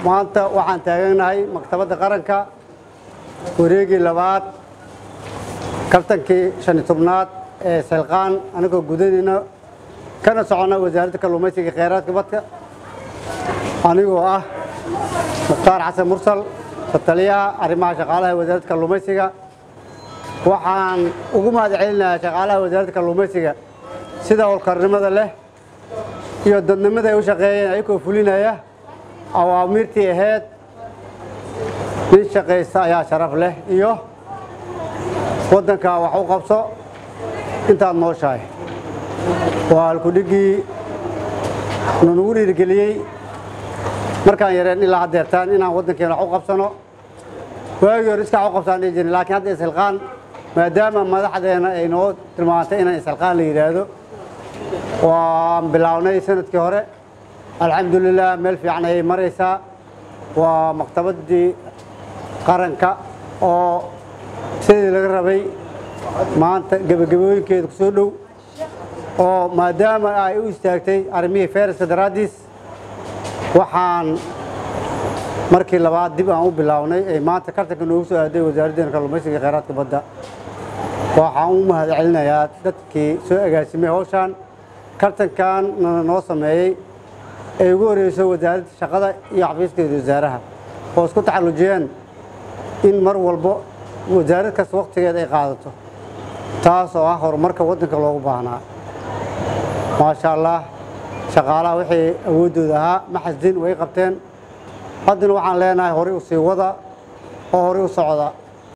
maanta waxaan taaganahay maktabadda qaranka wareegii labaad kabtankii shan iyo tobnaad ee selqaan anigoo gudanayna kana soconna wasaaradda kalluumaysiga iyo kheyraadka badka anigoo ah mukhtaar xasan mursal sataliyaha arrimaha shaqaalaha ee wasaaradda kalluumaysiga waxaan ugu mahad celinayaa shaqaalaha wasaaradda kalluumaysiga sida howlkarnimada leh iyo dadnimada ay u shaqeeyeen ayagoo fulinaya awaamiirtii ahayd nin shaqaysta ayaa sharaf leh iyo waddanka wax u qabso intaad nooshahay waa halkudhiggii nunugu dhiirigeliyey markaan yareen ilaa haddeertaan inaan waddankeena wax u qabsano waagii hore iska wax u qabsaan dhihi jirin laakiin hadda isilqaan maadaama madaxdeena ay noo tilmaantay inaan isilqaan la yidhaahdo waan bilownay sanadkii hore alxamdulilah meel fiican ayay maraysaa waa maktabaddii qaranka oo sidii laga rabay maanta gebagabooyinkeeda ku soo dhow oo maadaama ay u istaagtay arrimihii fayraska daraaddiis waxaan markii labaad dib aan u bilownay ee maanta kartanka noogu soo aaday wasaaraddeena kalluumaysiga iyo kheyraadka badda waxaan u mahad celinayaa dadkii soo agaasimay hawshaan kartankan noo sameeyey ay ugu horeyso wasaaradda shaqada iyo xafiiskeeda wasaaraha oo isku taxallujiyeen in mar walbo wasaarad kasta wakhtigeeda ay qaadato taas oo ah horumarka waddanka loogu baahnaa maasha allah shaqaalaha wixii awooddooda ahaa ma xasdin way qabteen haddana waxaan leenahay horey u sii wada oo horey u socda